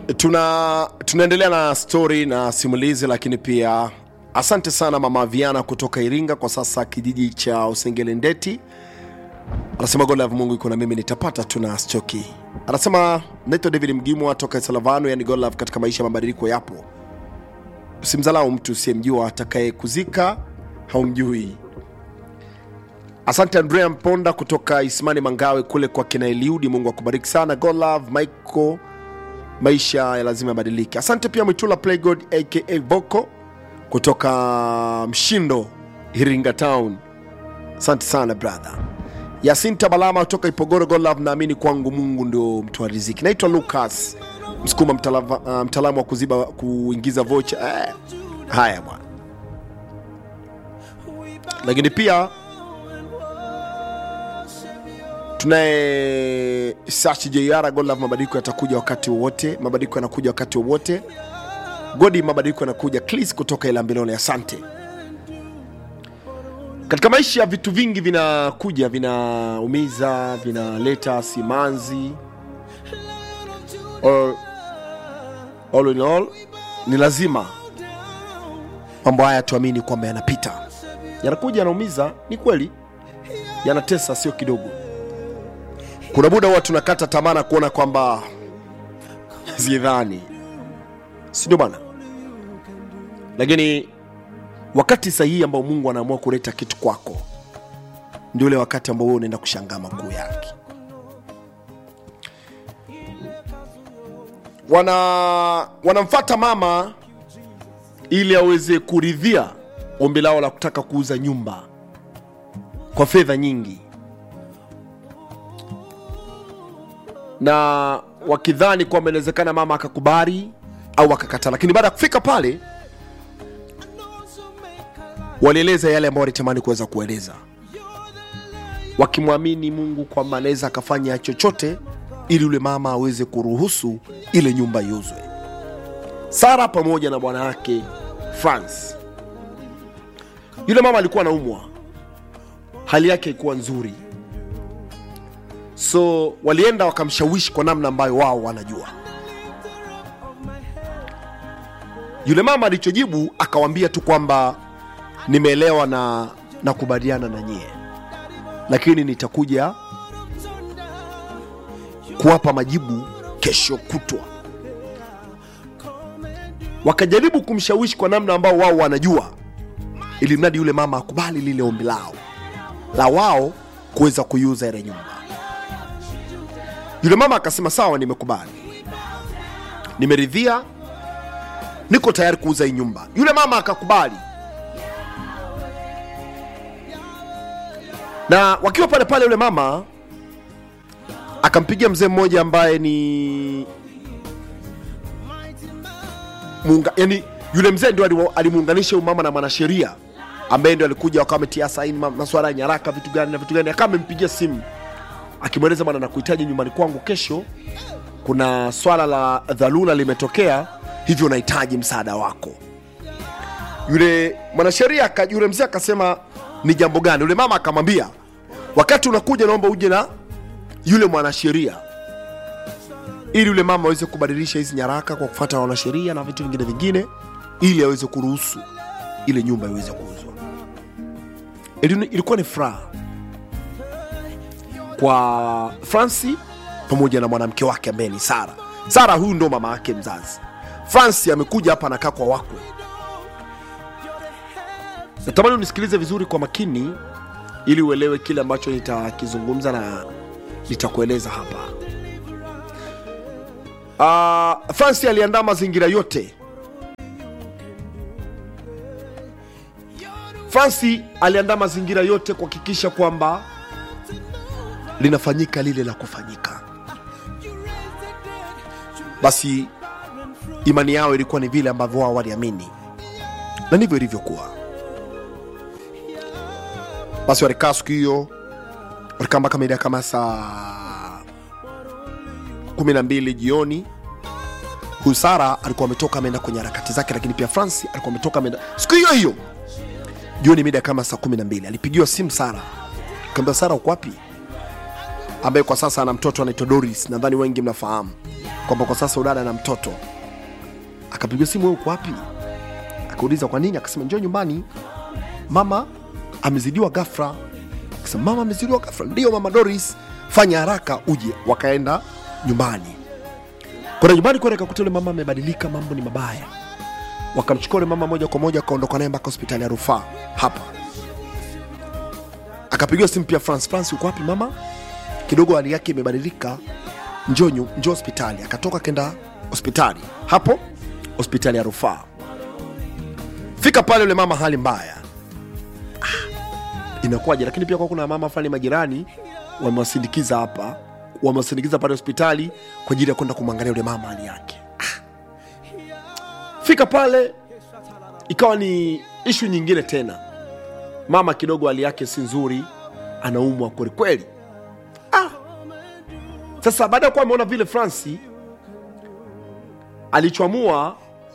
tuna tunaendelea na stori na simulizi lakini pia asante sana mama viana kutoka iringa kwa sasa kijiji cha usengele ndeti anasema golove mungu iko na mimi nitapata tuna stoki anasema naitwa david mgimwa toka salavano yani golove katika maisha ya mabadiliko yapo usimzalau mtu usiyemjua atakaye kuzika haumjui asante andrea mponda kutoka ismani mangawe kule kwa kina eliudi mungu akubariki sana golove michael maisha ya lazima yabadilike asante pia mwitula playgod aka boko kutoka mshindo iringa town asante sana brother yasinta balama kutoka ipogoro golove naamini kwangu mungu ndio mtoa riziki naitwa lucas msukuma mtalava- uh, mtaalamu wa kuziba kuingiza vocha eh, haya bwana lakini pia tunaye sachi jr golove mabadiliko yatakuja wakati wowote mabadiliko yanakuja wakati wowote godi mabadiliko yanakuja clis kutoka ilambilone asante katika maisha vitu vingi vinakuja vinaumiza vinaleta simanzi all, all in all ni lazima mambo haya tuamini kwamba yanapita yanakuja yanaumiza ni kweli yanatesa sio kidogo kuna muda huwa tunakata tamaa na kuona kwamba zidhani sindio bana lakini wakati sahihi ambao mungu anaamua kuleta kitu kwako ndio ule wakati ambao wewe unaenda kushangaa makuu yake wana wanamfata mama ili aweze kuridhia ombi lao la kutaka kuuza nyumba kwa fedha nyingi na wakidhani kwamba inawezekana mama akakubali au akakataa lakini baada ya kufika pale walieleza yale ambayo walitamani kuweza kueleza wakimwamini mungu kwamba anaweza akafanya chochote ili yule mama aweze kuruhusu ile nyumba iuzwe sara pamoja na bwana wake france yule mama alikuwa anaumwa hali yake haikuwa nzuri so walienda wakamshawishi kwa namna ambayo wao wanajua yule mama alichojibu akawambia tu kwamba nimeelewa na nakubaliana na nyie lakini nitakuja kuwapa majibu kesho kutwa wakajaribu kumshawishi kwa namna ambao wao wanajua ili mradi yule mama akubali lile ombi lao la wao kuweza kuiuza ile nyumba yule mama akasema sawa nimekubali nimeridhia niko tayari kuuza hii nyumba yule mama akakubali na wakiwa pale pale yule mama akampigia mzee mmoja ambaye ni Munga, yani yule mzee ndio aliwa- alimuunganisha huyu mama na mwanasheria ambaye ndio alikuja wakawa ametia saini ma- masuala ya nyaraka vitu gani na vitu gani akawa amempigia simu akimweleza bwana nakuhitaji nyumbani kwangu kesho kuna swala la dharura limetokea hivyo nahitaji msaada wako yule mwanasheria aka- yule mzee akasema ni jambo gani yule mama akamwambia wakati unakuja naomba uje na yule mwanasheria ili yule mama aweze kubadilisha hizi nyaraka kwa kufuata wanasheria na vitu vingine vingine ili aweze kuruhusu ile nyumba iweze kuuzwa Ili- ilikuwa ni furaha kwa franci pamoja na mwanamke wake ambaye ni sara sara huyu ndo mama yake mzazi franci amekuja hapa anakaa kwa wakwe natamani unisikilize vizuri kwa makini ili uelewe kile ambacho nitakizungumza na nitakueleza hapa uh, franci aliandaa mazingira yote franci aliandaa mazingira yote kuhakikisha kwamba linafanyika lile la kufanyika basi imani yao ilikuwa ni vile ambavyo wao waliamini na ndivyo ilivyokuwa basi walikaa siku hiyo walikaa mpaka mida kama saa kumi na mbili jioni huyu sara alikuwa ametoka ameenda kwenye harakati zake lakini pia franci alikuwa ametoka ameenda siku hiyo hiyo jioni mida kama saa kumi na mbili alipigiwa simu sara kaambia sara uko wapi ambaye kwa sasa ana mtoto anaitwa doris nadhani wengi mnafahamu kwamba kwa sasa udada na mtoto akapiga simu wewe uko wapi akauliza kwa nini akasema njoo nyumbani mama amezidiwa ghafla akasema mama amezidiwa ghafla ndio mama doris fanya haraka uje wakaenda nyumbani kwenda nyumbani kwenda kakuta yule mama amebadilika mambo ni mabaya wakamchukua yule mama moja kwa moja akaondoka naye mpaka hospitali ya rufaa hapa akapigiwa simu pia france france uko wapi mama kidogo hali yake imebadilika njoo nyu- njoo hospitali akatoka kenda hospitali hapo hospitali ya rufaa fika pale yule mama hali mbaya ah, inakuwaje lakini pia kwa kuna mama fulani majirani wamewasindikiza hapa wamewasindikiza pale hospitali kwa ajili ya kwenda kumwangalia yule mama hali yake ah. fika pale ikawa ni ishu nyingine tena mama kidogo hali yake si nzuri anaumwa kwelikweli ah. sasa baada ya kuwa ameona vile franci alichoamua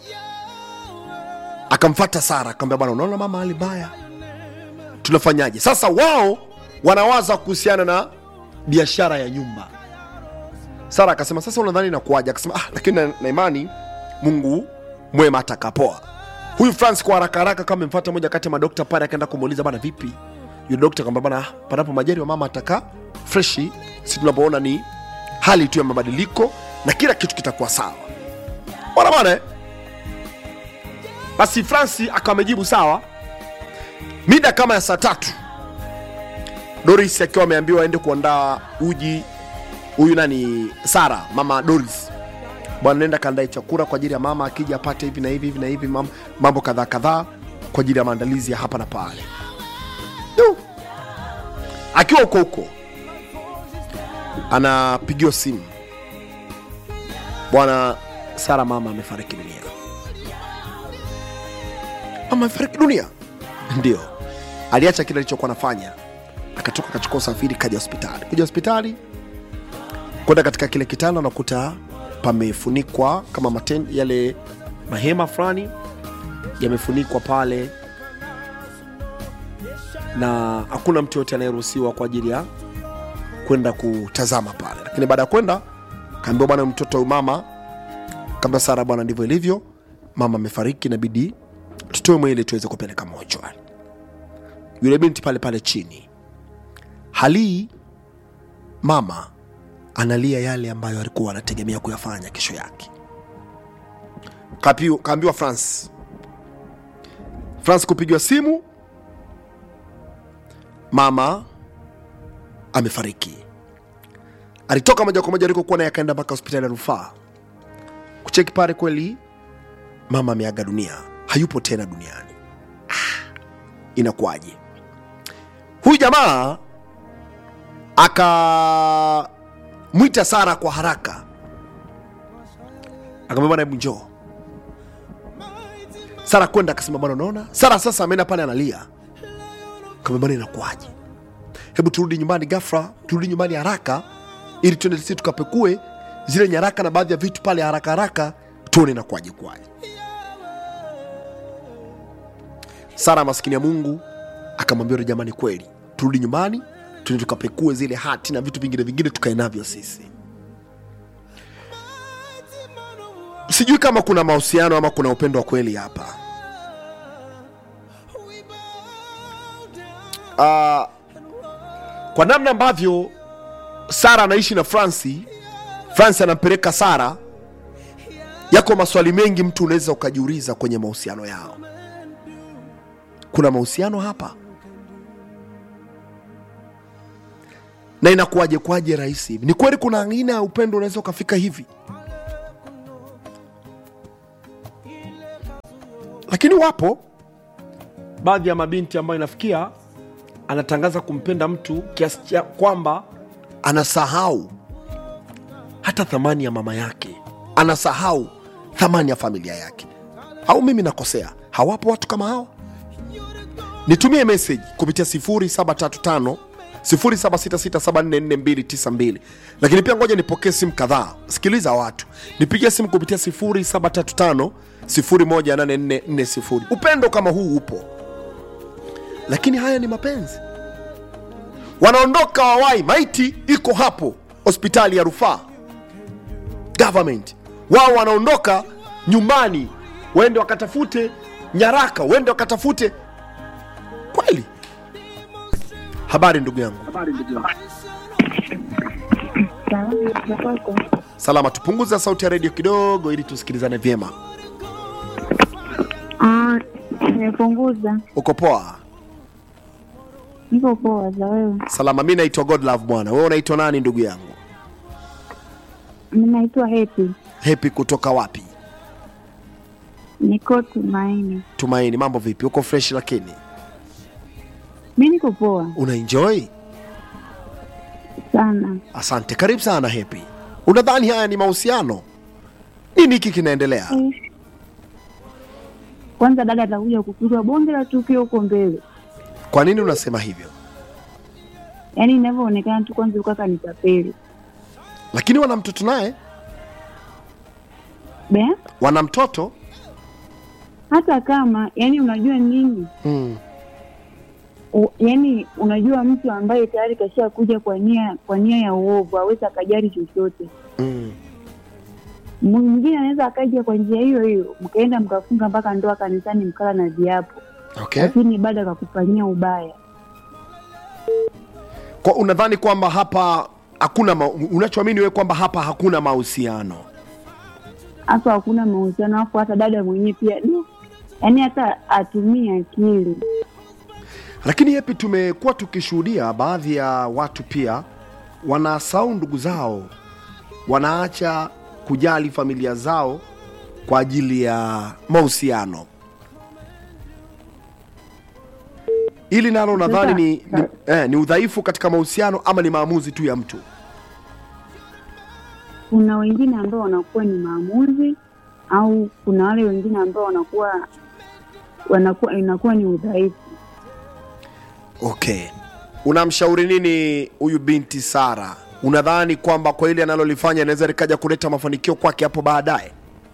akamfata sara akamwambia bwana unaona mama hali mbaya tunafanyaje sasa wao wanawaza kuhusiana na biashara ya nyumba sara akasema sasa unadhani nakuaja akasema ah, lakini na, na imani mungu mwema atakapoa huyu france kwa haraka haraka kama amemfata moja kati ya madokta pale akaenda kumuuliza bana vipi yule dokta kwamba bana ah, panapo majari wa mama atakaa freshi si tunapoona ni hali tu ya mabadiliko na kila kitu kitakuwa sawa bwana bwana eh? basi franci akawa amejibu sawa mida kama ya saa tatu doris akiwa ameambiwa aende kuandaa uji huyu nani sara mama doris bwana nenda kaandae chakula kwa ajili ya mama akija apate hivi na hivi hivi na hivi mam- mambo kadhaa kadhaa kwa ajili ya maandalizi ya hapa na pale Yu. akiwa huko huko anapigiwa simu bwana sara mama amefariki dunia mama amefariki dunia ndio aliacha kile alichokuwa anafanya akatoka akachukua usafiri kaja hospitali kuja hospitali kwenda katika kile kitanda nakuta pamefunikwa kama maten, yale mahema fulani yamefunikwa pale na hakuna mtu yote anayeruhusiwa kwa ajili ya kwenda kutazama pale lakini baada ya kwenda kaambiwa bwana mtoto huyu mama kama sara bwana ndivyo ilivyo mama amefariki inabidi tutoe mwili tuweze kupeleka mochwari yule binti pale pale chini halii mama analia yale ambayo alikuwa anategemea kuyafanya kesho yake Kapiu- kaambiwa france france kupigiwa simu mama amefariki alitoka moja kwa moja alikokuwa naye akaenda mpaka hospitali ya rufaa kucheki pale kweli mama ameaga dunia hayupo tena duniani ah, inakuwaje huyu jamaa akamwita sara kwa haraka akamwambia bwana hebu njoo sara kwenda akasema bwana unaona sara sasa ameenda pale analia kama bwana inakuwaje hebu turudi nyumbani gafra turudi nyumbani haraka ili tuende sisi tukapekue zile nyaraka na baadhi ya vitu pale haraka haraka tuone inakuwaje kwaje sara maskini ya mungu akamwambia yule jamani kweli turudi nyumbani tuende tukapekue zile hati na vitu vingine vingine tukae navyo sisi sijui kama kuna mahusiano ama kuna upendo wa kweli hapa uh, kwa namna ambavyo sara anaishi na franci franci anampeleka sara yako maswali mengi mtu unaweza ukajiuliza kwenye mahusiano yao kuna mahusiano hapa na inakuwaje kwaje rahisi hivi ni kweli kuna aina ya upendo unaweza ukafika hivi lakini wapo baadhi ya mabinti ambayo inafikia anatangaza kumpenda mtu kiasi cha kwamba anasahau hata thamani ya mama yake anasahau thamani ya familia yake au mimi nakosea hawapo watu kama hawa nitumie message kupitia 0735 0766744292 lakini pia ngoja nipokee simu kadhaa sikiliza watu nipigie simu kupitia 0735 018440 upendo kama huu upo lakini haya ni mapenzi wanaondoka wawai maiti iko hapo hospitali ya rufaa government wao wanaondoka nyumbani waende wakatafute nyaraka waende wakatafute kweli habari ndugu yangu Salama za kwako. salama tupunguza sauti ya redio kidogo ili tusikilizane vyema Ah, nimepunguza. uko poa Niko poa za wewe. salama mi naitwa godlove bwana wewe unaitwa nani ndugu yangu Mimi naitwa Happy. hepi kutoka wapi Niko Tumaini. tumaini mambo vipi uko fresh lakini Mimi niko poa unaenjoy sana. asante karibu sana hepi unadhani haya ni mahusiano nini hiki kinaendelea Eh. Kwanza dada atakuja kupigwa bonge la tukio huko mbele. kwa nini unasema hivyo Yaani inavyoonekana tu kwanza ukaka ni tapeli. lakini wana mtoto naye Be? wana mtoto Hata kama yani unajua nini? mm. U, yani unajua mtu ambaye tayari kasha kuja kwa nia kwa nia ya uovu aweza akajali chochote. Mm. Mwingine anaweza akaja kwa njia hiyo hiyo, mkaenda mkafunga mpaka ndoa kanisani, mkala na viapo okay lakini bado akakufanyia ubaya. kwa unadhani kwamba hapa hakuna ma... unachoamini wewe kwamba hapa hakuna mahusiano Hapa hakuna mahusiano, hapo hata dada mwenyewe pia no. Yaani hata atumie akili. lakini hepi tumekuwa tukishuhudia baadhi ya watu pia wanasahau ndugu zao wanaacha kujali familia zao kwa ajili ya mahusiano ili nalo nadhani ni, ni, eh, ni udhaifu katika mahusiano ama ni maamuzi tu ya mtu Kuna wengine ambao wanakuwa ni maamuzi au kuna wale wengine ambao wanakuwa wanakuwa inakuwa ni udhaifu. okay unamshauri nini huyu binti sara unadhani kwamba kwa ile analolifanya inaweza likaja kuleta mafanikio kwake hapo baadaye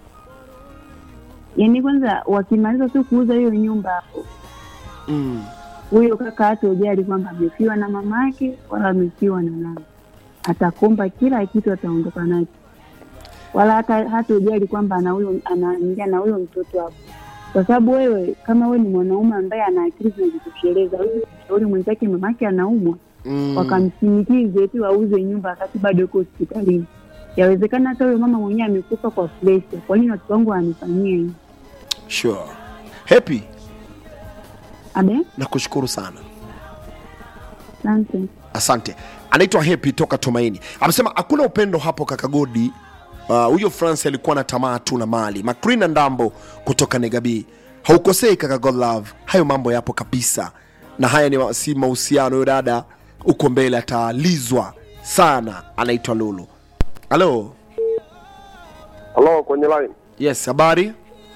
Yaani kwanza wakimaliza tu kuuza hiyo nyumba hapo, mm. huyo kaka hata ujali kwamba amefiwa na mama yake wala amefiwa na nani, atakomba kila kitu, ataondoka nacho, wala hata hata ujali kwamba ana huyo anaingia na huyo mtoto hapo, kwa sababu wewe kama wewe ni mwanaume ambaye ana akili zinajitosheleza, huyu shauri mwenzake mamake anaumwa, Mm. wakamshinikize tu auze nyumba wakati bado yuko hospitalini. Yawezekana hata huyo mama mwenyewe amekufa kwa presha. Kwa nini watoto wangu wananifanyia hivi? sure happy Abe, nakushukuru sana asante. asante anaitwa happy toka tumaini amesema hakuna upendo hapo kakagodi Ah, huyo uh, france alikuwa na tamaa tu na mali macrina ndambo kutoka negabi haukosei kaka godlove hayo mambo yapo kabisa na haya ni wa- si mahusiano huyo dada uko mbele atalizwa sana anaitwa lulu halo Halo, kwenye line. yes habari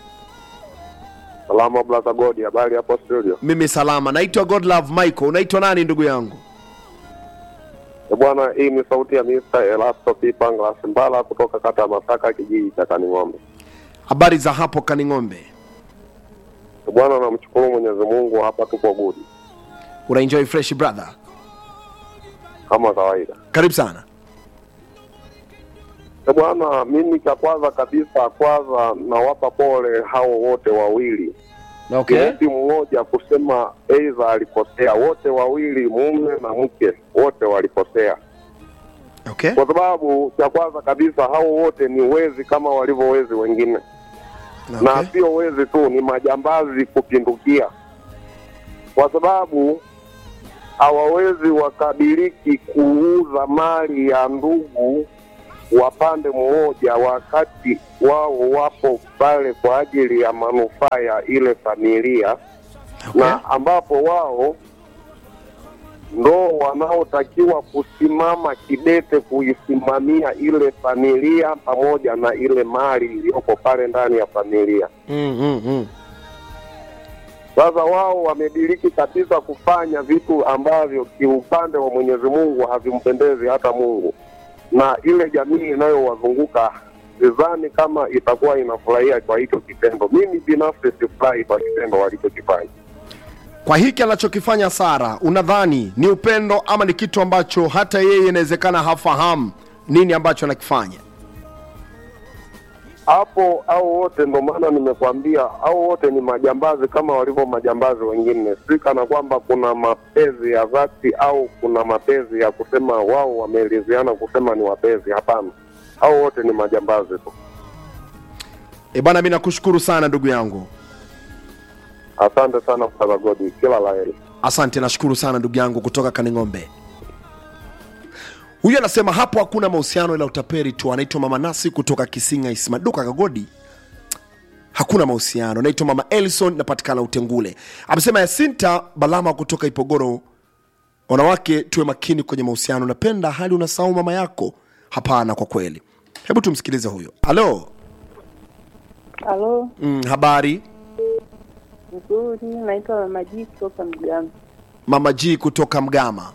Salama Blaza Godi, habari hapo studio. mimi salama naitwa godlove michael unaitwa nani ndugu yangu Eh, Bwana, hii ni sauti ya Mr. Elasto Pipangla Simbala kutoka kata ya Masaka, kijiji cha Kaning'ombe. habari za hapo kaning'ombe Eh, Bwana, namshukuru Mwenyezi Mungu, hapa tuko gudi unaenjoy fresh brother kama kawaida. karibu sana Eh, Bwana, mimi cha kwanza kabisa, kwanza nawapa pole hao wote wawili okay. Mtu mmoja kusema aidha alikosea, wote wawili, mume na mke, wote walikosea. Okay. kwa sababu cha kwanza kabisa hao wote ni wezi kama walivyo wezi wengine na Okay. sio wezi tu, ni majambazi kupindukia, kwa sababu hawawezi wakadiriki kuuza mali ya ndugu wa pande mmoja, wakati wao wapo pale kwa ajili ya manufaa ya ile familia Okay. na ambapo wao ndo wanaotakiwa kusimama kidete kuisimamia ile familia pamoja na ile mali iliyoko pale ndani ya familia. Mm, mm, mm. Sasa wao wamediriki kabisa kufanya vitu ambavyo kiupande wa Mwenyezi Mungu havimpendezi hata Mungu, na ile jamii inayowazunguka sidhani kama itakuwa inafurahia kwa hicho kitendo. Mimi binafsi sifurahi kwa kitendo walichokifanya. Kwa hiki anachokifanya Sara, unadhani ni upendo ama ni kitu ambacho hata yeye inawezekana hafahamu nini ambacho anakifanya? hapo au wote, ndo maana nimekwambia au wote ni majambazi kama walivyo majambazi wengine, si kana kwamba kuna mapenzi ya dhati au kuna mapenzi ya kusema wao wameelezeana kusema ni wapenzi. Hapana, au wote ni majambazi tu. E bana, mi nakushukuru sana ndugu yangu, Asante sana Brother Godi, kila la heri. asante. Nashukuru sana ndugu yangu kutoka Kaning'ombe. Huyu anasema hapo hakuna mahusiano ila utaperi tu. Anaitwa Mama Nasi kutoka Kisinga Ismaduka Kagodi. Hakuna mahusiano. Naitwa Mama Elson, napatikana Utengule. Amesema Yasinta Balama kutoka Ipogoro, wanawake tuwe makini kwenye mahusiano. Napenda hali unasahau mama yako. Hapana, kwa kweli. Hebu tumsikilize huyo. Halo. Halo, Mm, habari nzuri. Naitwa Mama G kutoka Mgama. Mama G kutoka Mgama.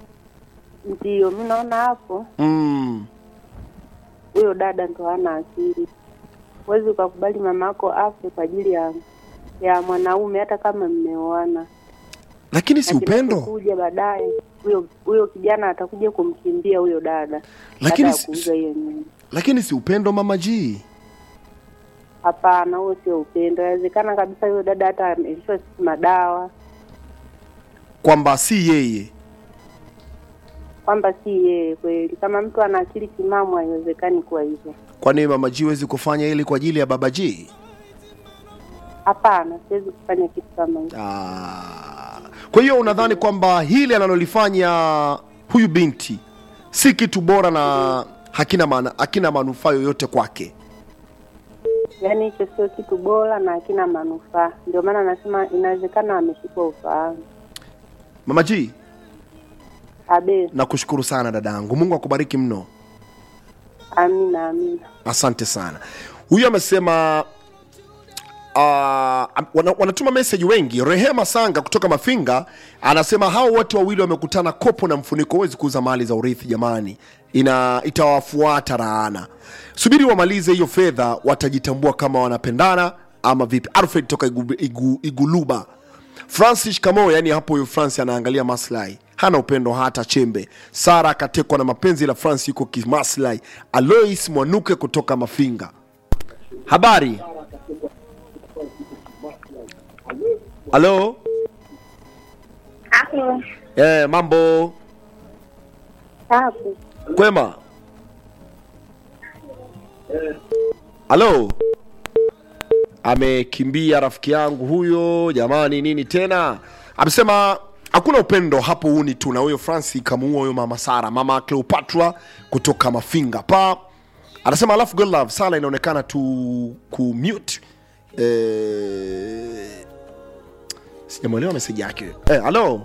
Ndio, mi naona hapo Mm. huyo dada ndo hana akili. Huwezi ukakubali mama yako afe kwa ajili ya ya mwanaume, hata kama mmeoana. Lakini si upendo. kuja baadaye huyo huyo kijana atakuja kumkimbia huyo dada Lakini baada ya si- kuuza hiyo nyumba. Lakini si upendo Mama G. Hapana, huo sio upendo. Inawezekana kabisa huyo dada hata amelishwa siku madawa, Kwamba si yeye. kwamba si yeye kweli. Kama mtu ana akili timamu, haiwezekani kuwa hivyo. Kwa nini Mama G huwezi kufanya ili kwa ajili ya Baba G? Hapana, siwezi kufanya kitu kama hicho. Ah. Kwa hiyo unadhani kwamba hili analolifanya huyu binti si kitu bora na hakina maana, hakina manufaa yoyote kwake? Yaani hicho sio kitu bora na hakina manufaa. Ndio maana nasema inawezekana ameshikwa ufahamu. Mama G, Abe, nakushukuru sana dadangu, Mungu akubariki mno. amina, amina. Asante sana. Huyu amesema uh, wana, wanatuma meseji wengi. Rehema Sanga kutoka Mafinga anasema hao wote wawili wamekutana kopo na mfuniko, huwezi kuuza mali za urithi jamani, ina itawafuata raana. Subiri wamalize hiyo fedha, watajitambua kama wanapendana ama vipi. Alfred toka igu, igu, Iguluba. Francis Kamo, yani hapo huyo Francis anaangalia maslahi, hana upendo hata chembe. Sara akatekwa na mapenzi, la Francis yuko kimaslahi. Alois Mwanuke kutoka Mafinga. Habari. Halo. Hapo Eh, mambo hapo kwema. Halo. Amekimbia rafiki yangu huyo, jamani, nini tena? Amesema hakuna upendo hapo, uni tu. Na huyo Francis kamuua huyo mama Sara, mama Cleopatra kutoka Mafinga pa anasema, alafu God love Sala inaonekana tu kumute eh, sijamwelewa meseji yake. Eh, halo.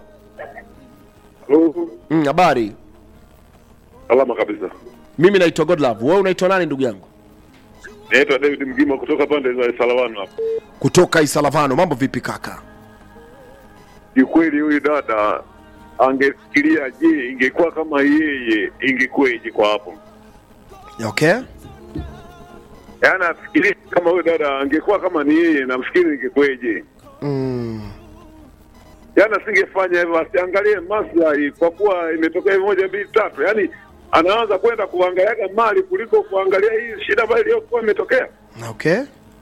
Mm, habari. Salama kabisa. Mimi naitwa Godlove. Wewe unaitwa nani ndugu yangu? Naitwa David Mgima kutoka pande za Salavano hapa. Kutoka Isalavano. Mambo vipi kaka? Kiukweli huyu dada angefikiria, je, ingekuwa kama yeye ingekuwaje kwa hapo? Okay. Yaani afikirie kama huyu dada angekuwa kama ni yeye, namfikiri ingekuwaje? Mm. Yaani asingefanya hivyo, asiangalie maslahi kwa kuwa imetokea hivi moja mbili tatu. Yaani anaanza kwenda kuangaliaga mali kuliko kuangalia hii shida ambayo iliyokuwa imetokea. Okay.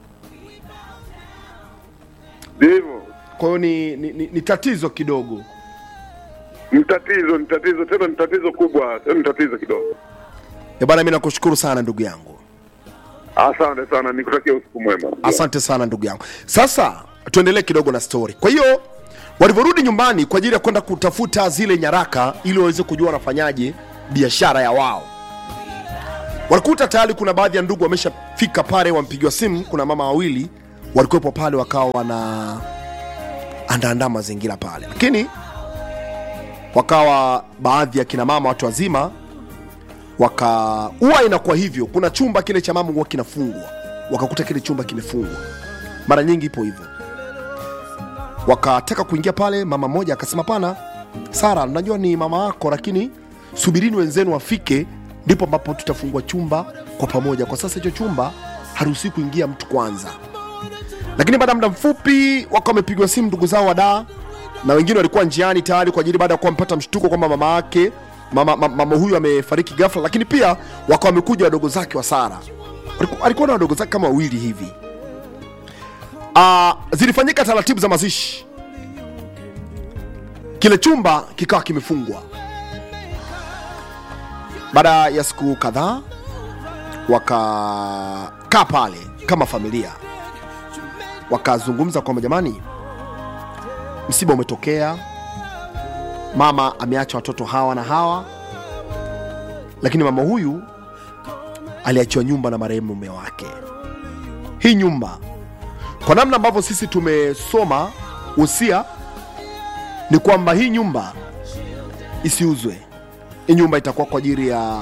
Ndio hivyo. Kwa hiyo ni, ni, ni, ni tatizo kidogo. Ni tatizo, ni tatizo tena, ni tatizo kubwa, tena ni tatizo kidogo. Ya bana, mimi nakushukuru sana ndugu yangu. Asante sana, nikutakia usiku mwema. Asante sana ndugu yangu. Sasa tuendelee kidogo na story. Kwa hiyo walivyorudi nyumbani kwa ajili ya kwenda kutafuta zile nyaraka ili waweze kujua wanafanyaje biashara ya wao, walikuta tayari kuna baadhi ya ndugu wameshafika pale, wampigiwa simu. Kuna mama wawili walikuwepo pale, wakawa wana andaandaa mazingira pale, lakini wakawa baadhi ya kina mama watu wazima waka huwa inakuwa hivyo. Kuna chumba kile cha mama huwa kinafungwa, wakakuta kile chumba kimefungwa, mara nyingi ipo hivyo. Wakataka kuingia pale, mama mmoja akasema, pana Sara, najua ni mama yako, lakini subirini wenzenu wafike, ndipo ambapo tutafungua chumba kwa pamoja. Kwa sasa hicho chumba haruhusi kuingia mtu kwanza. Lakini baada ya muda mfupi wakawa wamepigwa simu ndugu zao wadaa, na wengine walikuwa njiani tayari kwa ajili, baada ya kuwa wamepata mshtuko kwamba mama yake mama, mama, mama huyu amefariki ghafla, lakini pia wakawa wamekuja wadogo zake wa Sara Aliku- alikuwa na wadogo zake kama wawili hivi uh, zilifanyika taratibu za mazishi kile chumba kikawa kimefungwa baada ya siku kadhaa wakakaa pale kama familia wakazungumza kwamba jamani msiba umetokea mama ameacha watoto hawa na hawa lakini mama huyu aliachiwa nyumba na marehemu mume wake hii nyumba kwa namna ambavyo sisi tumesoma usia ni kwamba hii nyumba isiuzwe hii nyumba itakuwa kwa ajili ya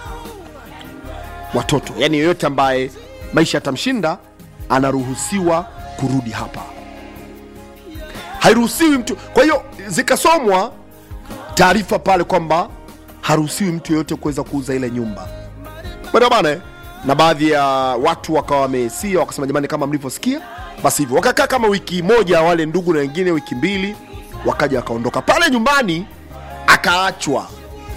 watoto yaani yoyote ambaye maisha yatamshinda anaruhusiwa kurudi hapa hairuhusiwi mtu kwa hiyo zikasomwa taarifa pale kwamba haruhusiwi mtu yeyote kuweza kuuza ile nyumba Bwana bana eh? na baadhi ya watu wakawa wamesia wakasema jamani kama mlivyosikia basi hivyo wakakaa kama wiki moja wale ndugu na wengine wiki mbili wakaja wakaondoka pale nyumbani akaachwa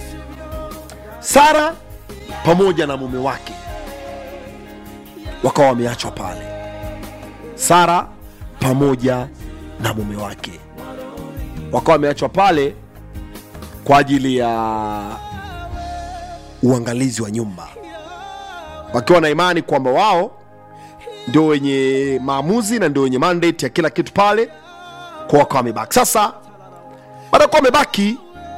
sara pamoja na mume wake wakawa wameachwa pale sara pamoja na mume wake wakawa wameachwa pale kwa ajili ya uangalizi wa nyumba wakiwa na imani kwamba wao ndio wenye maamuzi na ndio wenye mandate ya kila kitu pale kwa wakawa wamebaki sasa baada ya kuwa wamebaki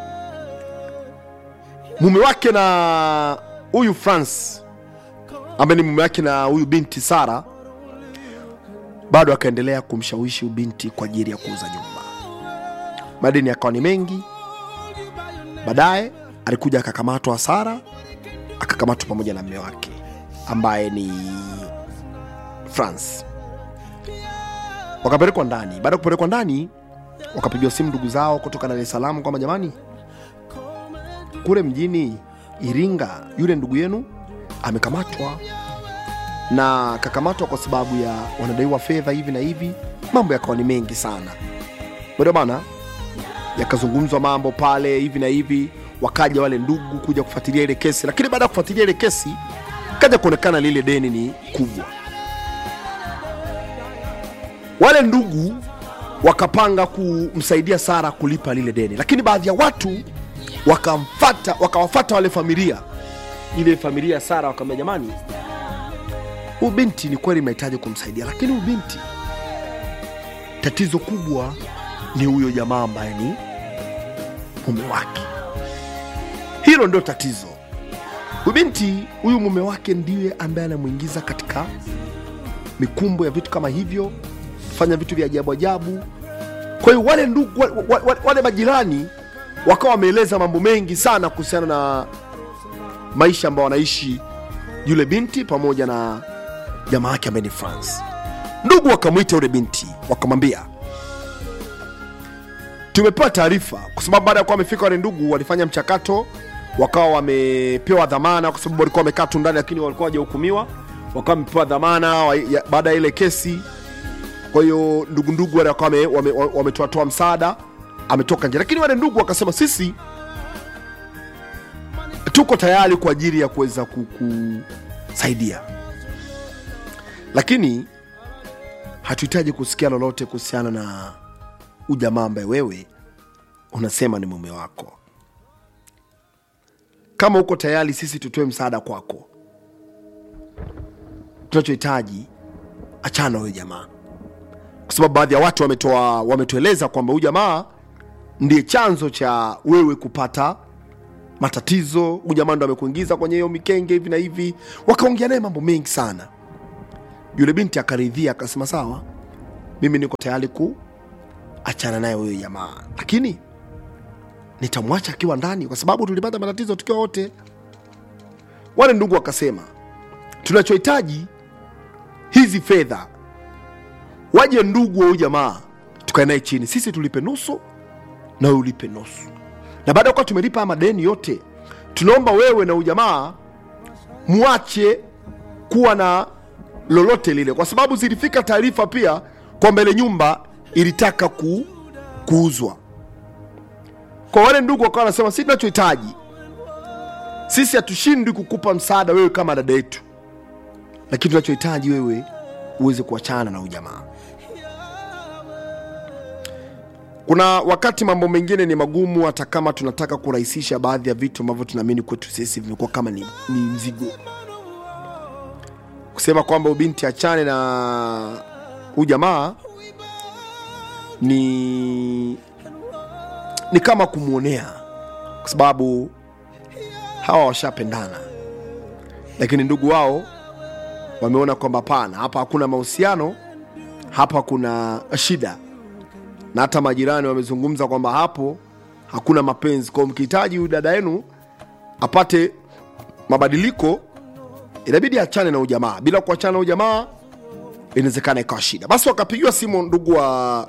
mume wake na huyu france ambaye ni mume wake na huyu binti sara bado akaendelea kumshawishi huyu binti kwa ajili ya kuuza nyumba madeni yakawa ni mengi baadaye alikuja akakamatwa sara akakamatwa pamoja na mme wake ambaye ni france wakapelekwa ndani baada ya kupelekwa ndani wakapigiwa simu ndugu zao kutoka dar es salaam kwamba jamani kule mjini iringa yule ndugu yenu amekamatwa na kakamatwa kwa sababu ya wanadaiwa fedha hivi na hivi mambo yakawa ni mengi sana ndio bana yakazungumzwa mambo pale hivi na hivi wakaja wale ndugu kuja kufuatilia ile kesi lakini baada ya kufuatilia ile kesi kaja kuonekana lile deni ni kubwa wale ndugu wakapanga kumsaidia sara kulipa lile deni lakini baadhi ya watu wakamfata wakawafata wale familia ile familia ya sara wakamwambia jamani huyu binti ni kweli mnahitaji kumsaidia lakini huyu binti tatizo kubwa ni huyo jamaa ambaye ni mume wake hilo ndio tatizo huyu binti huyu mume wake ndiye ambaye anamwingiza katika mikumbo ya vitu kama hivyo fanya vitu vya ajabu ajabu kwa hiyo wale ndugu wale, wale, wale majirani wakawa wameeleza mambo mengi sana kuhusiana na maisha ambayo wanaishi yule binti pamoja na jamaa yake ambaye ni france ndugu wakamwita yule binti wakamwambia tumepewa taarifa kwa sababu baada ya kuwa wamefika wale ndugu walifanya mchakato wakawa wamepewa dhamana kwa sababu walikuwa wamekaa tu ndani lakini walikuwa wajahukumiwa wakawa wamepewa dhamana wa- ya- baada ya ile kesi kwa hiyo ndugu ndugu wale wakawa wame- wame- wametoatoa msaada ametoka nje lakini wale ndugu wakasema sisi tuko tayari kwa ajili ya kuweza kukusaidia lakini hatuhitaji kusikia lolote kuhusiana na ujamaa ambaye wewe unasema ni mume wako kama uko tayari sisi tutoe msaada kwako tunachohitaji achana na huyo jamaa kwa sababu baadhi ya watu wametoa wametueleza kwamba huyu jamaa ndiye chanzo cha wewe kupata matatizo huyu jamaa ndo amekuingiza kwenye hiyo mikenge hivi na hivi wakaongea naye mambo mengi sana yule binti akaridhia akasema sawa mimi niko tayari ku achana naye huyo jamaa lakini nitamwacha akiwa ndani kwa sababu tulipata matatizo tukiwa wote wale ndugu wakasema tunachohitaji hizi fedha waje ndugu wa huyu jamaa tukae naye chini sisi tulipe nusu na wewe ulipe nusu na baada ya kuwa tumelipa haya madeni yote tunaomba wewe na huyu jamaa mwache kuwa na lolote lile kwa sababu zilifika taarifa pia kwamba ile nyumba ilitaka ku, kuuzwa kwa wale ndugu wakawa wanasema si tunachohitaji sisi hatushindwi kukupa msaada wewe kama dada yetu lakini tunachohitaji wewe uweze kuachana na ujamaa kuna wakati mambo mengine ni magumu hata kama tunataka kurahisisha baadhi ya vitu ambavyo tunaamini kwetu sisi vimekuwa kama ni, ni mzigo kusema kwamba ubinti achane na ujamaa ni ni kama kumwonea kwa sababu hawa washapendana lakini ndugu wao wameona kwamba hapana hapa hakuna mahusiano hapa kuna shida na hata majirani wamezungumza kwamba hapo hakuna mapenzi kwao mkihitaji huyu dada yenu apate mabadiliko inabidi achane na ujamaa bila kuachana na ujamaa inawezekana ikawa shida basi wakapigiwa simu ndugu wa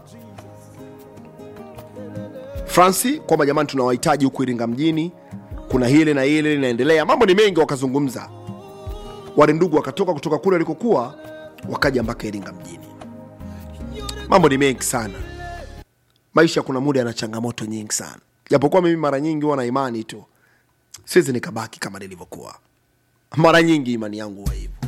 franci kwamba jamani tunawahitaji huku iringa mjini kuna hili na hili linaendelea mambo ni mengi wakazungumza wale ndugu wakatoka kutoka kule walikokuwa wakaja mpaka iringa mjini mambo ni mengi sana maisha kuna muda yana changamoto nyingi sana japokuwa mimi mara nyingi huwa na imani tu siwezi nikabaki kama nilivyokuwa mara nyingi imani yangu huwa hivyo